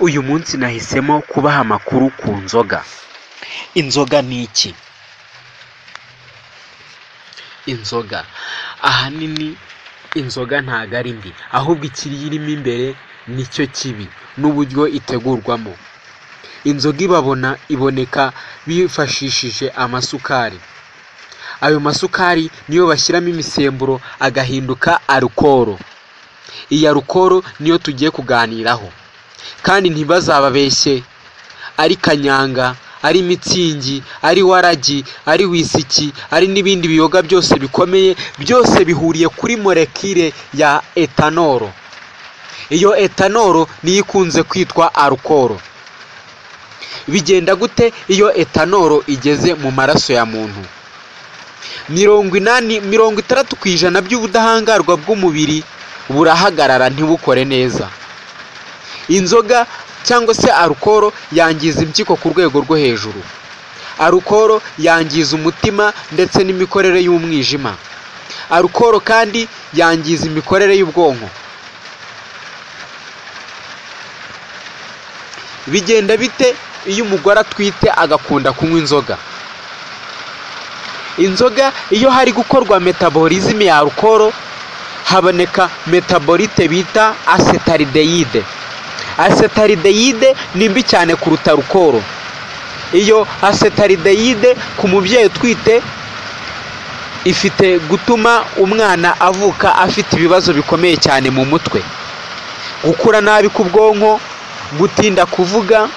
uyu munsi nahisemo kubaha amakuru ku nzoga inzoga ni iki inzoga ahanini inzoga ntabwo ari mbi ahubwo ikiyirimo imbere nicyo kibi n'uburyo itegurwamo inzoga ibabona iboneka bifashishije amasukari ayo masukari niyo bashyiramo imisemburo agahinduka arukoro iyi arukoro niyo tugiye kuganiraho kandi ntibazababeshye ari kanyanga ari mitsingi ari waragi ari wisiki ari n'ibindi biyoga byose bikomeye byose bihuriye kuri molekile ya etanoro iyo etanoro niyo ikunze kwitwa arukoro bigenda gute iyo etanoro igeze mu maraso ya muntu mirongo inani mirongo itandatu ku ijana by'ubudahangarwa bw'umubiri burahagarara ntibukore neza inzoga cyangwa se arukoro yangiza impyiko ku rwego rwo hejuru arukoro yangiza umutima ndetse n'imikorere y'umwijima arukoro kandi yangiza imikorere y'ubwonko bigenda bite iyo umugore atwite agakunda kunywa inzoga inzoga iyo hari gukorwa metaborizme ya alukoro haboneka metabolite bita acetaldehyde acetaldehyde ni mbi cyane kuruta alukoro iyo acetaldehyde ku mubyeyi utwite ifite gutuma umwana avuka afite ibibazo bikomeye cyane mu mutwe gukura nabi k'ubwonko gutinda kuvuga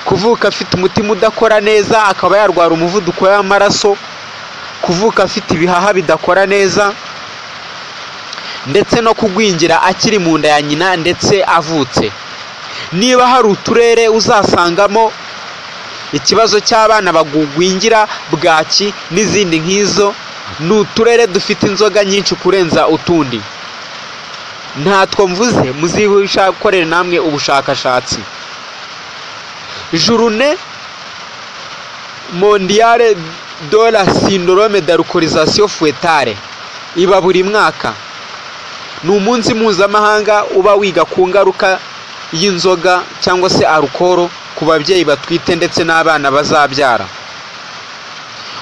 kuvuka afite umutima udakora neza akaba yarwara umuvuduko w'amaraso kuvuka afite ibihaha bidakora neza ndetse no kugwingira akiri mu nda ya nyina ndetse avutse niba hari uturere uzasangamo ikibazo cy'abana bagwingira bwaki n'izindi nk'izo ni uturere dufite inzoga nyinshi kurenza utundi ntatwo mvuze muzihusha gukorera namwe ubushakashatsi jurune mondiyare dora sindorome darukorizasiyo fuwetare iba buri mwaka ni umunsi mpuzamahanga uba wiga ku ngaruka y'inzoga cyangwa se arukoro ku babyeyi batwite ndetse n'abana bazabyara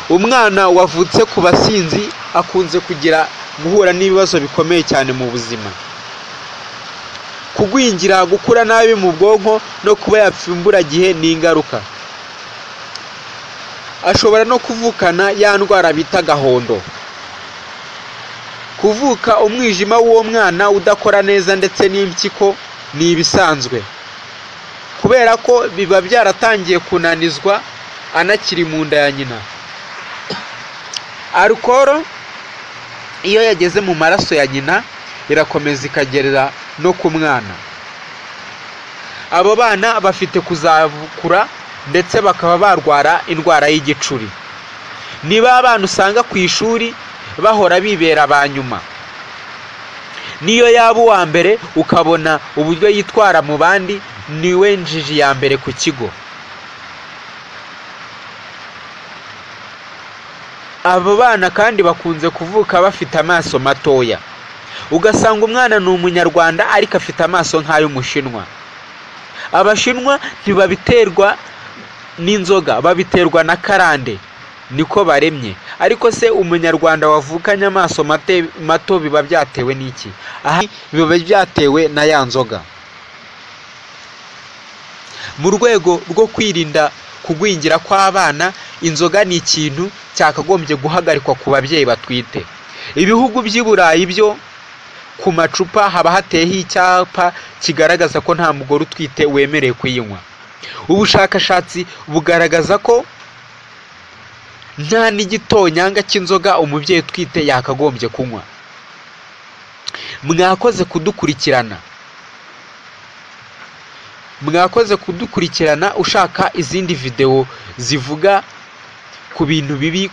umwana wavutse ku basinzi akunze kugira guhura n'ibibazo bikomeye cyane mu buzima kugwingira gukura nabi mu bwonko no kuba yapfumburagihe ni ingaruka ashobora no kuvukana ya ndwara bita gahondo kuvuka umwijima w'uwo mwana udakora neza ndetse n'impyiko ni ibisanzwe kubera ko biba byaratangiye kunanizwa anakiri mu nda ya nyina arukoro iyo yageze mu maraso ya nyina irakomeza ikagera no ku mwana abo bana bafite kuzakura ndetse bakaba barwara indwara y'igicuri niba abana usanga ku ishuri bahora bibera ba nyuma niyo yaba uwa mbere ukabona uburyo yitwara mu bandi niwe njiji ya mbere ku kigo abo bana kandi bakunze kuvuka bafite amaso matoya ugasanga umwana ni umunyarwanda ariko afite amaso nk'ay'umushinwa abashinwa ntibabiterwa n'inzoga babiterwa na karande niko baremye ariko se umunyarwanda wavukanye amaso mato biba byatewe n'iki aha biba byatewe na ya nzoga mu rwego rwo kwirinda kugwingira kw'abana inzoga ni ikintu cyakagombye guhagarikwa ku babyeyi batwite ibihugu by'i burayi byo ku macupa haba hateyeho icyapa kigaragaza ko nta mugore utwite wemerewe kuyinywa ubushakashatsi bugaragaza ko nta n'igitonyanga cy'inzoga umubyeyi utwite yakagombye kunywa mwakoze kudukurikirana mwakoze kudukurikirana ushaka izindi videwo zivuga ku bintu bibi